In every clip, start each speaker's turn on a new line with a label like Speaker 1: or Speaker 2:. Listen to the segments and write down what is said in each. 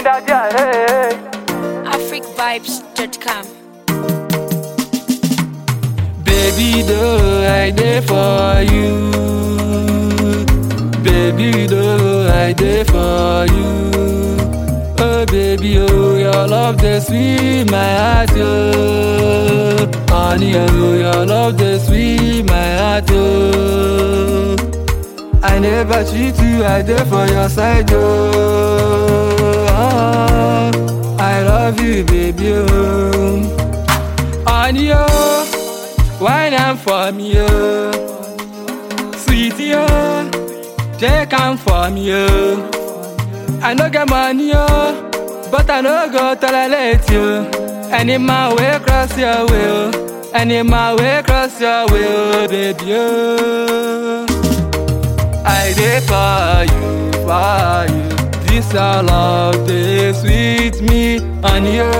Speaker 1: Daja, hey.
Speaker 2: africvibes.com.
Speaker 3: Baby, though I there for you. Baby, though I there for you. Oh, baby, oh, your love the sweet my heart, oh. Honey, oh, your love the sweet my heart, oh. I never cheat you, I there for your side, oh. Ah, I love you, baby, oh. Honey, oh. Wine and for me, oh. Sweetie, oh. Take am for me, oh. I no get money, oh. But I no go tolerate you. Any man way cross your way, oh. Any man way cross your way, oh, baby, oh. I dey for you, for you. This your love, dey sweet me, and you.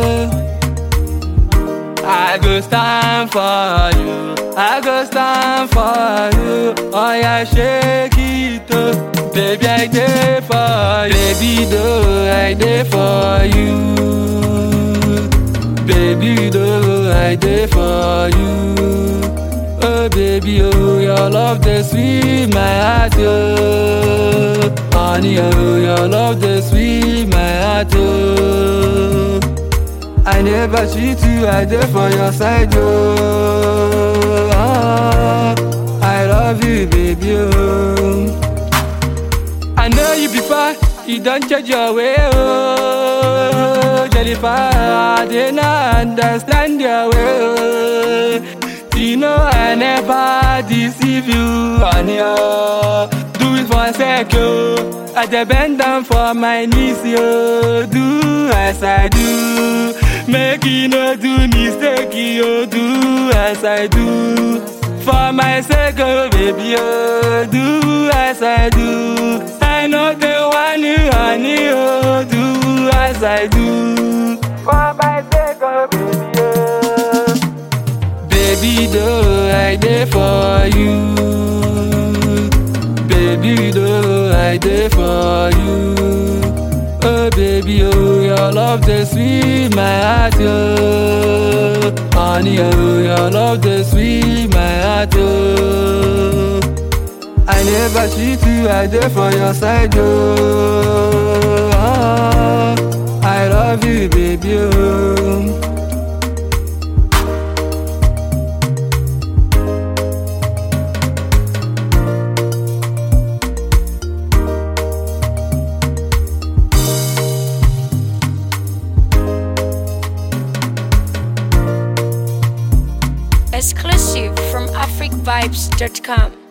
Speaker 3: I go stand for you. I go stand for you. Oh yeah, shake it up. Baby, I dey for you. Baby, though I dey for you. Baby, though I dey for you. Oh baby, oh your love the sweet my heart, oh. Honey, oh your love the sweet my heart, oh. I never cheat you, I there for your side, oh. Ah, I love you, baby, oh. I know you before, you don't change your way, oh. Jennifer, I didn't understand your way, oh. You know I never deceive you, honey, oh. Do it for a sec, oh. I dey bend down for my knees, yo. Do as I do. Make you no do mistake, yo. Do as I do. For my sake, oh baby, oh. Do as I do. I know the one you honey, oh. Do as I do. For my sake, oh baby, oh. Baby, though I there for you. Baby, though I there for you. Oh, baby, oh, your love the sweet my heart, oh. Honey, oh, your love the sweet my heart, oh. I never cheat you, I there for your side, oh. Ah, I love you, baby, oh.
Speaker 2: Exclusive from africvibes.com.